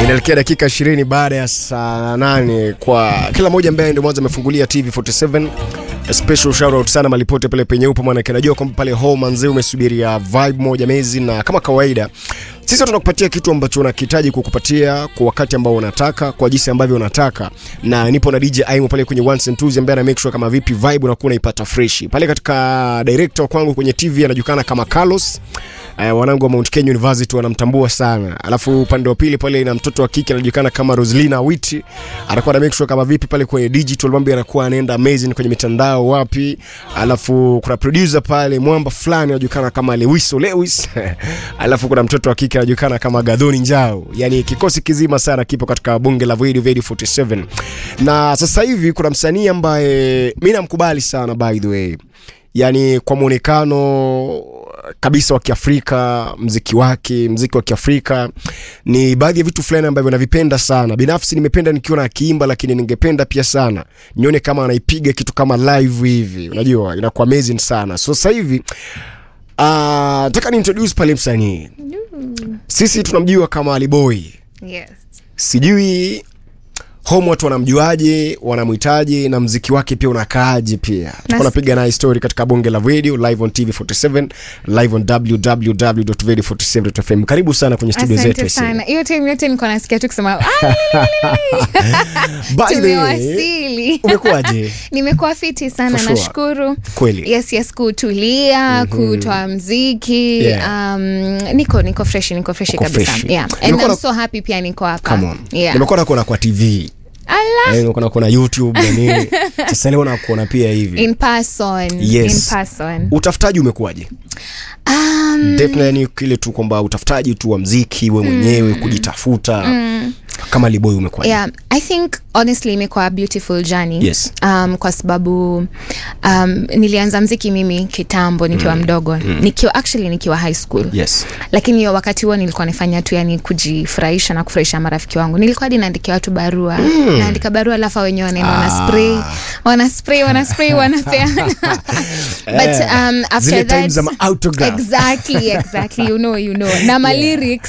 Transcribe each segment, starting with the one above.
inaelekea dakika 20 baada ya saa 8 kwa kila mmoja ambaye ndio mwanzo amefungulia TV 47 A special shout out sana malipote pale penye upo maana najua kwamba pale home manzee umesubiria vibe moja mezi na kama kawaida sisi tunakupatia kitu ambacho unakihitaji kukupatia kwa wakati ambao unataka kwa jinsi ambavyo unataka na nipo na DJ Aimo pale kwenye ones and twos ambaye ana make sure kama vipi vibe unakuwa unaipata fresh pale katika director kwangu kwenye TV anajulikana kama Carlos Uh, wanangu wa Mount Kenya University wanamtambua sana. Alafu upande wa pili pale ina mtoto wa kike anajulikana kama Roslina Witi. Anakuwa na make sure kama vipi pale kwenye digital mambo anakuwa anaenda amazing kwenye mitandao wapi. Alafu kuna producer pale mwamba fulani anajulikana kama Lewiso Lewis. Alafu kuna mtoto wa kike anajulikana kama Gadhoni Njao. Yaani kikosi kizima sana kipo katika bunge la Void Void 47. Na sasa hivi kuna msanii ambaye mimi namkubali sana by the way yani kwa mwonekano kabisa wa Kiafrika, mziki wake, mziki wa Kiafrika ni baadhi ya vitu fulani ambavyo navipenda sana. Binafsi nimependa nikiona akiimba, lakini ningependa pia sana nione kama anaipiga kitu kama live hivi, unajua inakuwa amazing sana. So sasa hivi ah, nataka ni introduce pale msanii, sisi tunamjua kama Aliboy, Yes. sijui home watu wanamjuaje, wanamhitaji na mziki wake pia unakaaje pia. Tuko napiga naye story katika bonge la video live on TV47, live on www.radio47.fm. Karibu sana kwenye studio zetu. Asante ese. sana. Hiyo time yote nilikuwa nasikia tu kusema "Ah, By the way, tumewasili. umekuwaje? Nimekuwa fiti sana For sure. nashukuru. Kweli. Yes, yes, kutulia, kutoa mziki. Yeah. Um, niko niko fresh, niko fresh Uko kabisa. fresh. Yeah. And Nimekuwa I'm na- so happy pia niko hapa. Come on. Yeah. Nimekuwa nakuona kwa TV. Allah. Eh, nimekuwa nakuona YouTube na nini. Sasa leo nakuona pia hivi. In person. Yes. In person. Utafutaji umekuwaje? Um, Definitely yani kile tu kwamba utafutaji tu wa mziki we mwenyewe kujitafuta. Kama Liboy umekuwaje? yeah i think honestly imekuwa a beautiful journey Yes. um, kwa sababu um, nilianza mziki mimi kitambo nikiwa mdogo nikiwa actually nikiwa high school Yes. lakini hiyo wakati huo nilikuwa nifanya tu yani kujifurahisha na kufurahisha marafiki wangu nilikuwa hadi naandikia watu barua naandika barua alafu hao wenyewe wanaenda wana spray wana spray wana spray wanapeana but um, after Zile that times za ma-autograph. exactly exactly you know you know na ma lyrics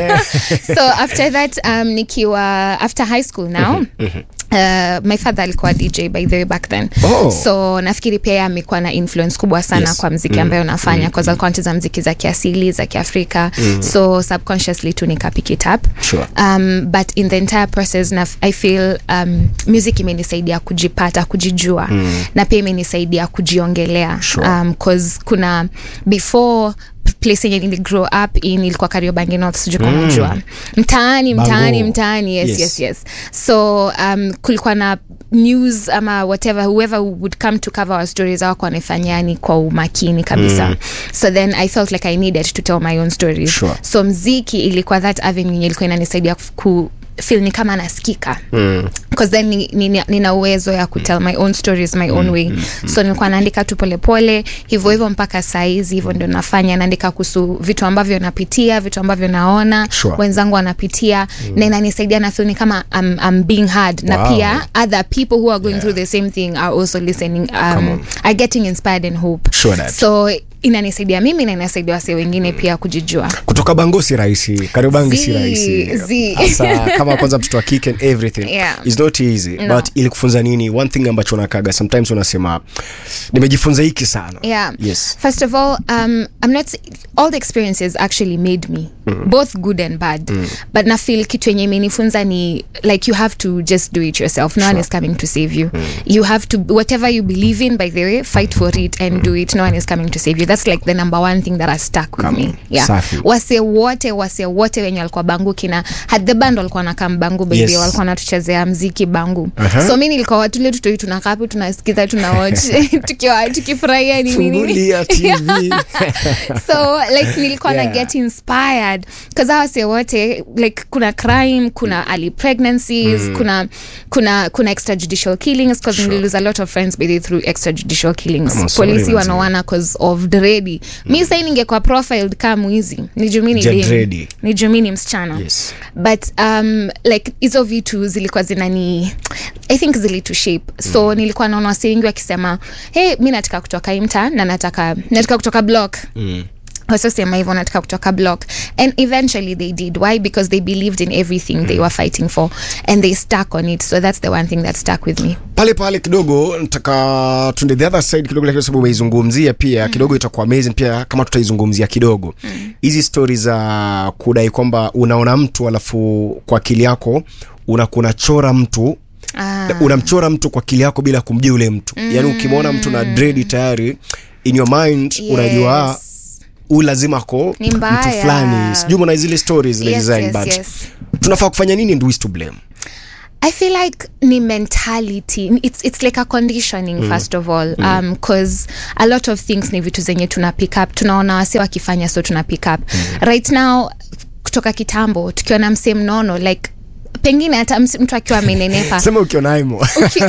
so after that um, nikiwa after high school now Uh, my father alikuwa dj by the way back then Oh. so nafikiri pia yeye amekuwa na influence kubwa sana Yes. kwa mziki ambayo nafanya mm. alikuwa anacheza mziki za kiasili za kiafrika so subconsciously tu nika pick it up Sure. um, but in the entire process na, i feel um, music imenisaidia kujipata kujijua mm. na pia imenisaidia kujiongelea Sure. um, cause kuna before place yenye nili grow up in ilikuwa kariobangi north sijui kama unajua mtaani mtaani Bango. mtaani yes, Yes. yes. yes so um, kulikuwa na news ama whatever whoever would come to cover our stories awako wanaifanyani kwa umakini kabisa mm. so then i felt like i needed to tell my own stories Sure. so mziki ilikuwa that avenue yenye ilikuwa inanisaidia ku feel ni kama nasikika mm. cause then ni- ni- nina uwezo ya kutell my own stories my own way so nilikuwa naandika tu polepole hivyo hivyo mpaka saizi hivyo ndio nafanya naandika kuhusu vitu ambavyo napitia vitu ambavyo naona Sure. wenzangu wanapitia na inanisaidia na feel ni kama I'm, I'm being heard na Wow. pia other people who are going through the same thing are also listening Come on. um, are getting inspired and hope Sure that. so inanisaidia mimi na inasaidia wase wengine pia kujijua kutoka bango si rahisi kariobangi si Zi, rahisi zi. hasa kama kwanza mtoto wa kike and everything Yeah. is not easy No. but ili kufunza nini one thing ambacho nakaga sometimes unasema nimejifunza hiki sana yeah yes first of all um i'm not all the experiences actually made me both good and bad but na feel kitu yenye imenifunza ni like you have to just do it yourself no one is coming to save you you have to whatever you believe in by the way fight for it and do it no one is coming to save you that's like the number one thing that has stuck with Come me on. yeah Safi. wase wote wase wote wenye walikuwa bangu kina had the band walikuwa nakaa bangu baby Yes. walikuwa natuchezea mziki bangu Aha. so mi nilikuwa watule tutoi tunakaa hapo tunasikiza tuna watch tukiwa tukifurahia ni nini fungulia tv so like nilikuwa Yeah. na get inspired bcause awase wote like kuna crime kuna early pregnancies kuna kuna kuna extrajudicial killings bcause Sure. nililose a lot of friends by through extrajudicial killings I'm sorry, polisi manzi. wanawana cause of dredi mi sai ningekuwa profiled kaa mwizi ni jumini Ja dredi. ni jumini msichana Yes. but um, like hizo vitu zilikuwa zinani i think zilitu shape so nilikuwa naona wasi wengi wakisema hey mi nataka kutoka imta na nataka nataka kutoka block mm. wasosema hivyo wanataka kutoka block and eventually they did why because they believed in everything they were fighting for and they stuck on it so that's the one thing that stuck with me pale pale kidogo nataka tuende the other side kidogo lakini sababu umeizungumzia pia mm. kidogo itakuwa amazing pia kama tutaizungumzia kidogo hizi mm. stori za kudai kwamba unaona mtu alafu kwa akili yako unakuwa unachora mtu Ah. unamchora mtu kwa akili yako bila kumjua yule mtu mm. yaani ukimwona mtu na dredi tayari in your mind yes. unajua Yes. huyu lazima ako Ni mtu mbaya. fulani sijui mna zile stories zile Yes, design yes, but yes. tunafaa kufanya nini and who is to blame I feel like ni mentality it's, it's like a conditioning first of all um, cause a lot of things ni vitu zenye tuna pick up tunaona wase wakifanya so tuna pick up right now kutoka kitambo tukiona msee mnono like pengine hata msi- mtu akiwa amenenepa sema ukiona aimo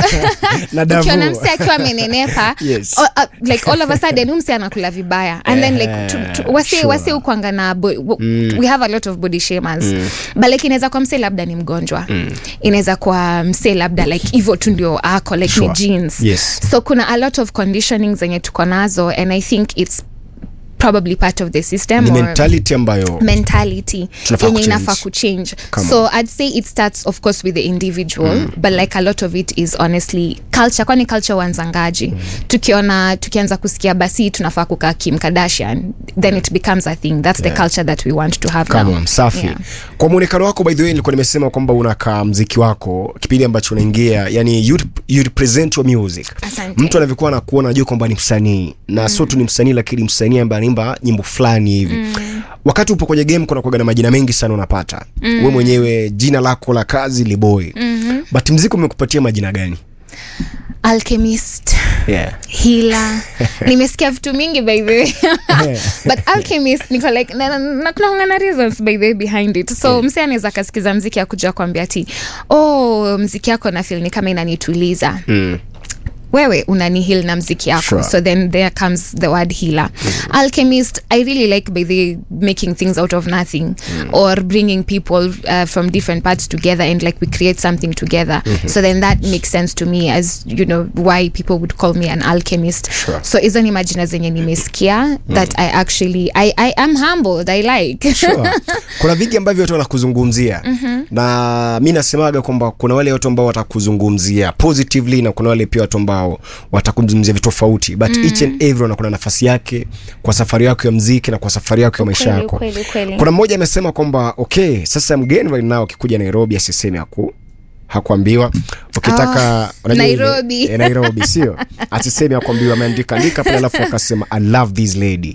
na davu ukiona mse akiwa amenenepa Yes. o- uh, like all of a sudden huyu mse anakula vibaya and then like tu, tu, wase, Sure. wase ukwanga na bo, w- we have a lot of body shamers but like inaweza kwa mse labda ni mgonjwa inaweza kwa mse labda like hivyo tu ndio ako like Sure. ni jeans Yes. so kuna a lot of conditioning zenye tuko nazo and i think it's probably part of the system ni or mentality ambayo mentality Tunafaa yenye kuchange. inafaa kuchange Come so i'd say it starts of course with the individual but like a lot of it is honestly culture kwani culture wanzangaji tukiona tukianza kusikia basi tunafaa kukaa kim kardashian then it becomes a thing that's the culture that we want to have Come now on, safi Yeah. kwa mwonekano wako by the way nilikuwa nimesema kwamba unakaa mziki wako kipindi ambacho unaingia yani you, you represent your music Asante. mtu anavyokuwa anakuona najua kwamba ni msanii na mm. sio tu ni msanii lakini msanii ambaye anaimba nyimbo fulani hivi mm. wakati upo kwenye game kuna kuaga na majina mengi sana unapata mm. we mwenyewe jina lako la kazi liboy mm-hmm. but mziki umekupatia majina gani alchemist yeah. hila nimesikia vitu mingi by the way but alchemist niko like na, na, na kuna na reasons by the way behind it so yeah. mse anaweza akasikiza mziki akuja kuambia ti oh mziki yako na feel ni kama inanituliza mm. wewe unani heal na mziki yako Sure. so then there comes the word healer alchemist i really like by the making things out of nothing or bringing people uh, from different parts together and like we create something together so then that makes sense to me as you know why people would call me an alchemist Sure. so hizo ni majina zenye nimesikia that i actually I, i am humbled i like sure. kuna vingi ambavyo watu wanakuzungumzia mm-hmm. na mi nasemaga kwamba kuna wale watu ambao watakuzungumzia positively na kuna wale pia watu ambao watakuzungumzia vitu tofauti but mm. each and everyone kuna nafasi yake kwa safari yako ya mziki na kwa safari yako ya maisha Ukweli, yako ukweli, ukweli. kuna mmoja amesema kwamba okay sasa mgeni right now akikuja nairobi asiseme aku hakuambiwa ukitaka Ah, unajua ile- Nairobi. eh, nairobi sio asiseme akuambiwa ameandika andika pale alafu akasema i love this lady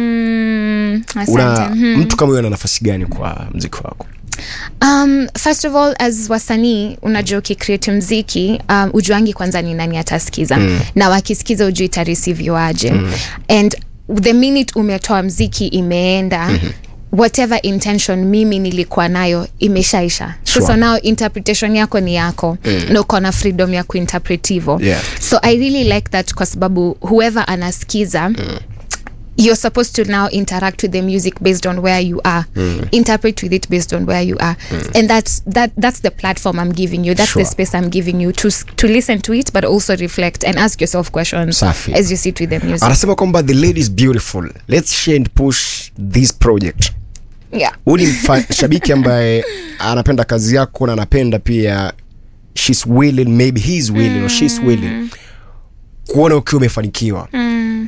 mm, asante. una mtu kama huyo ana nafasi gani kwa mziki wako um, first of all as wasanii unajua ukicreate mziki um, ujuangi kwanza ni nani atasikiza mm. na wakisikiza ujui tareceiviwaje mm. and the minute umetoa mziki imeenda mm-hmm whatever intention mimi nilikuwa nayo imeshaisha Sure. so now interpretation yako ni yako mm. na uko na freedom ya kuinterpret hivo Yeah. so i really like that kwa sababu whoever anasikiza mm you're supposed to now interact with the music based on where you are interpret with it based on where you are and that's that that's the platform i'm giving you that's Sure. the space i'm giving you to s- to listen to it but also reflect and ask yourself questions Safi. as you sit with the music anasema kwamba the lady is beautiful let's share and push this project yeah huu ni mfa- shabiki ambaye anapenda kazi yako na anapenda pia shes willing maybe he's willing or she's willing kuona ukiwa umefanikiwa mm.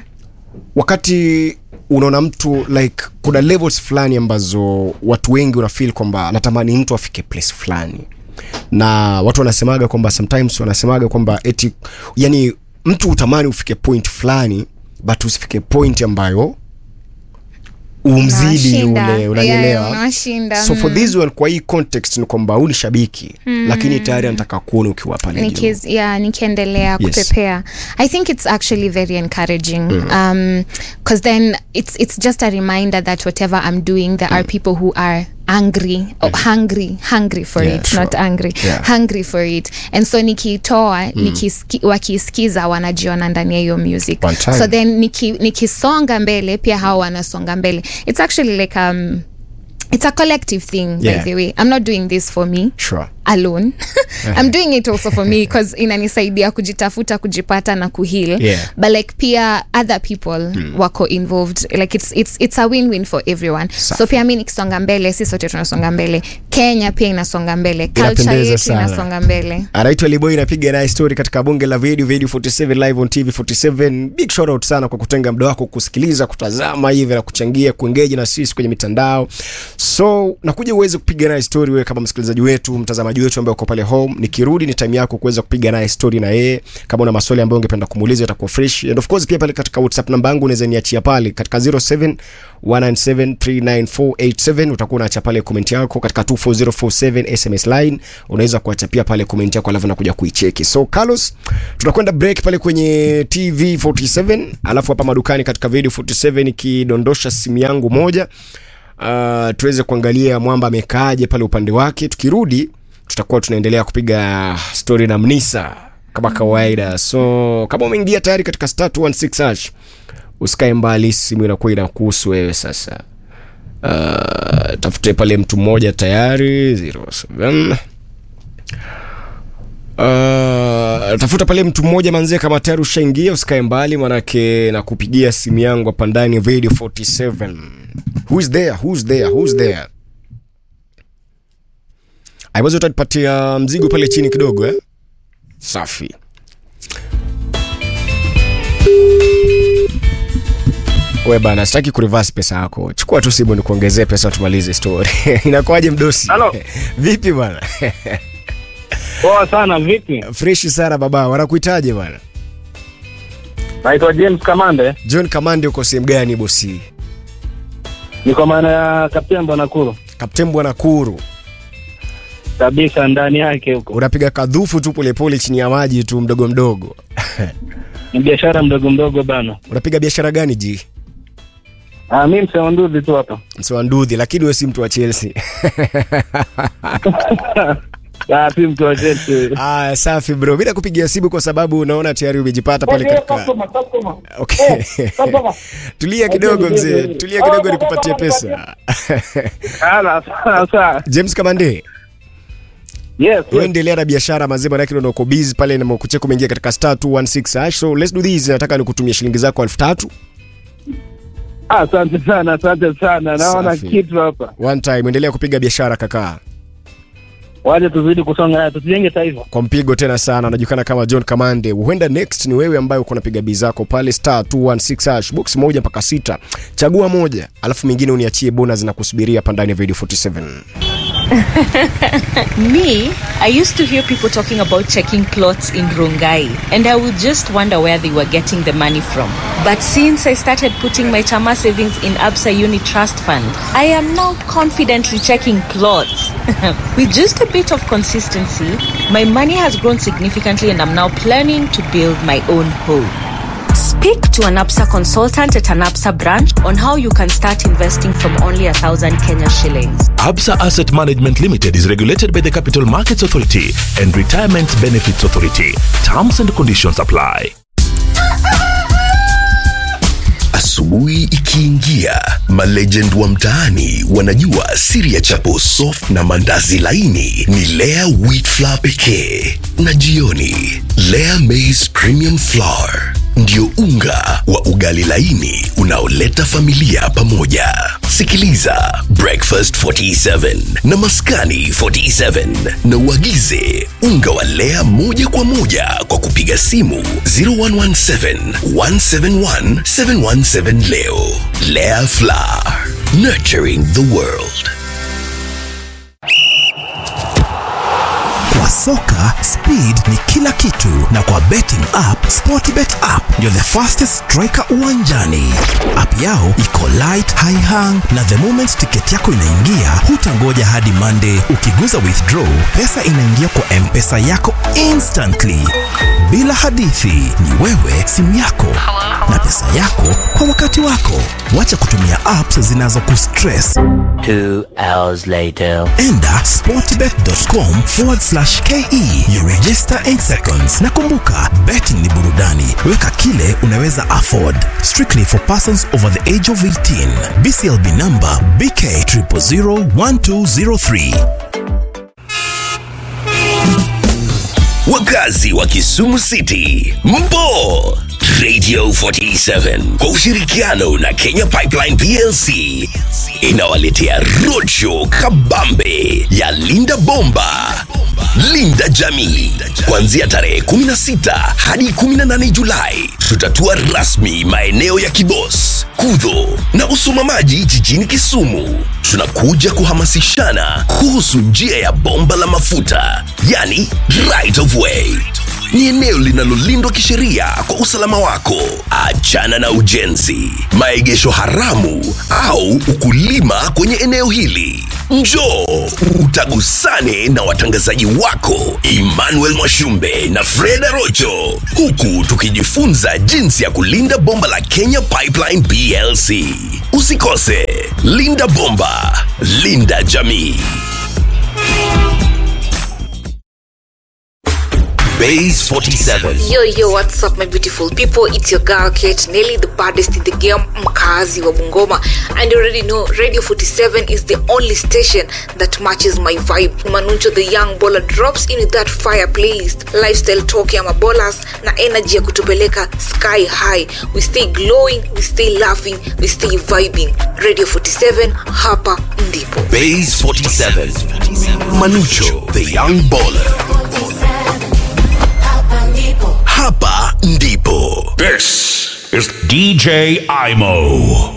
wakati unaona mtu like kuna levels fulani ambazo watu wengi unafeel kwamba natamani mtu afike place fulani na watu wanasemaga kwamba sometimes wanasemaga kwamba eti yani mtu utamani ufike point fulani but usifike point ambayo umzidi Unawashinda. ule unanielewa Yeah, unawashinda. so for Mm. this one kwa hii context ni kwamba huu ni shabiki mm. lakini tayari anataka kuona ukiwa pale juu Nikiz, yeah, nikiendelea Yes. kupepea i think it's actually very encouraging um because then it's it's just a reminder that whatever i'm doing there are people who are angry or hungry hungry for Yeah, it sure. not angry Yeah. hungry for it and so nikitoa nikiski, wakisikiza wanajiona ndani ya hiyo music One time. so then niki, nikisonga mbele pia hao wanasonga mbele it's actually like um it's a collective thing by Yeah. the way i'm not doing this for me sure alone i'm doing it also for me because inanisaidia kujitafuta kujipata na kuheal Yeah. but like pia other people wako involved like it's, it's, it's a win-win for everyone Safi. so pia mi nikisonga mbele si sote tunasonga mbele kenya pia inasonga mbele culture Inapendeza yetu sana. inasonga mbele anaitwa Liboy napiga naye story katika bunge la video video 47 live on TV 47 big shout out sana kwa kutenga muda wako kusikiliza kutazama hivi na kuchangia kuengage na sisi kwenye mitandao so nakuja uweze kupiga naye story wewe kama msikilizaji wetu mtazamaji wetu ambaye uko pale home nikirudi ni time yako kuweza kupiga naye story na yeye kama una maswali ambayo ungependa kumuuliza itakuwa fresh and of course pia pale katika WhatsApp namba yangu unaweza niachia pale katika 07 1973948 utakuwa unaacha pale comment yako katika 24047 SMS line unaweza kuacha pia pale comment yako alafu nakuja kuicheki so Carlos tunakwenda break pale kwenye TV 47 alafu hapa madukani katika video 47 ikidondosha simu yangu moja uh, tuweze kuangalia mwamba amekaaje pale upande wake tukirudi tutakuwa tunaendelea kupiga story na mnisa kama kawaida so kama umeingia tayari katika star 216 hash usikae mbali simu inakuwa inakuhusu wewe sasa uh, tafute pale mtu mmoja tayari 07 Uh, tafuta pale mtu mmoja manzie kama tayari ushaingia usikae mbali manake nakupigia simu yangu hapa ndani ya radio 47 who's there who's there who's there aiwazi utanipatia mzigo pale chini kidogo eh? safi we bana sitaki kurivas pesa yako chukua tu simu nikuongezee pesa tumalize story inakuwaje mdosi Halo. vipi bana Poa sana, vipi? freshi sana baba wanakuitaje bana Naitwa James Kamande, john kamande uko sehemu gani bosi niko maana ya Kaptembo Nakuru kapten bwana kuru kabisa, ndani yake huko unapiga kadhufu tu polepole chini ya maji tu mdogo mdogo ni biashara mdogo mdogo bana. unapiga biashara gani ji Ah, mi mseonduzi tu hapa. msewa ndudhi lakini we si mtu wa chelsea Ah, si mtu wa Chelsea. ah, safi bro mi nakupigia simu kwa sababu unaona tayari umejipata pale katika okay. tulia kidogo mzee tulia kidogo nikupatie pesa Ala, sawa sawa. james kamande Yes, yes. uendelea na biashara mazima lakini uko busy pale na mkucheka umeingia katika star 216 hash so let's do this nataka nikutumie shilingi zako elfu tatu Ah, Asante sana, asante sana. Naona Safi. kitu hapa. one time endelea kupiga biashara kakaa Waje tuzidi kusonga, tusijenge taifa. kwa mpigo tena sana anajulikana kama john kamande huenda next ni wewe ambaye uko napiga bii zako pale star 216 hash box moja mpaka sita chagua moja alafu mingine uniachie bonus na kusubiria hapa ndani ya video 47 Me, I used to hear people talking about checking plots in Rongai, and I would just wonder where they were getting the money from. But since I started putting my Chama savings in Absa Uni Trust Fund, I am now confidently checking plots. With just a bit of consistency, my money has grown significantly, and I'm now planning to build my own home. Speak to an APSA consultant at an APSA branch on how you can start investing from only a thousand Kenya shillings. Absa Asset Management Limited is regulated by the Capital Markets Authority and Retirement Benefits Authority. Terms and conditions apply. Asubuhi ikiingia, malegend wa mtaani wanajua siri ya chapo soft na mandazi laini ni Lea wheat flour pekee, na jioni Lea maize premium flour ndio unga wa ugali laini unaoleta familia pamoja. Sikiliza Breakfast 47 na Maskani 47 na uagize unga wa Lea moja kwa moja kwa kupiga simu 0117 171 717 leo. Lea Flour, nurturing the world. Kwa soka speed ni kila kitu, na kwa betting app Sportbet app ndio the fastest striker uwanjani. App yao iko light, high hang, na the moment tiketi yako inaingia, hutangoja hadi Monday. Ukiguza withdraw, pesa inaingia kwa mpesa yako instantly, bila hadithi. Ni wewe, simu yako na pesa yako kwa wakati wako. Wacha kutumia apps zinazokustress. Two hours later. Enda sportbet.com forward slash ke you register 8 seconds na kumbuka betting ni burudani weka kile unaweza afford strictly for persons over the age of 18 bclb number bk 0001203 wakazi wa Kisumu City, mpo Radio 47 kwa ushirikiano na Kenya Pipeline PLC inawaletea roadshow kabambe ya Linda Bomba, Linda Jamii, kuanzia tarehe 16 hadi 18 Julai. Tutatua rasmi maeneo ya Kibos, Kudho na Usumamaji jijini Kisumu. Tunakuja kuhamasishana kuhusu njia ya bomba la mafuta, yani right of way ni eneo linalolindwa kisheria kwa usalama wako. Achana na ujenzi, maegesho haramu au ukulima kwenye eneo hili. Njoo utagusane na watangazaji wako Emmanuel Mwashumbe na Freda Rocho, huku tukijifunza jinsi ya kulinda bomba la Kenya Pipeline PLC. Usikose, linda bomba, linda jamii. Base 47. Yo, yo, what's up, my beautiful people? It's your girl, Kate Nelly, the baddest in the game, mkazi wa Bungoma. And you already know, Radio 47 is the only station that matches my vibe. Manuncho the young baller drops in with that fire playlist, lifestyle talk ya mabolas, na energy ya kutupeleka sky high. We stay glowing, we stay laughing, we stay vibing. Radio 47, hapa ndipo. Base 47. Manucho, the young baller. Hapa ndipo. This is DJ Imo.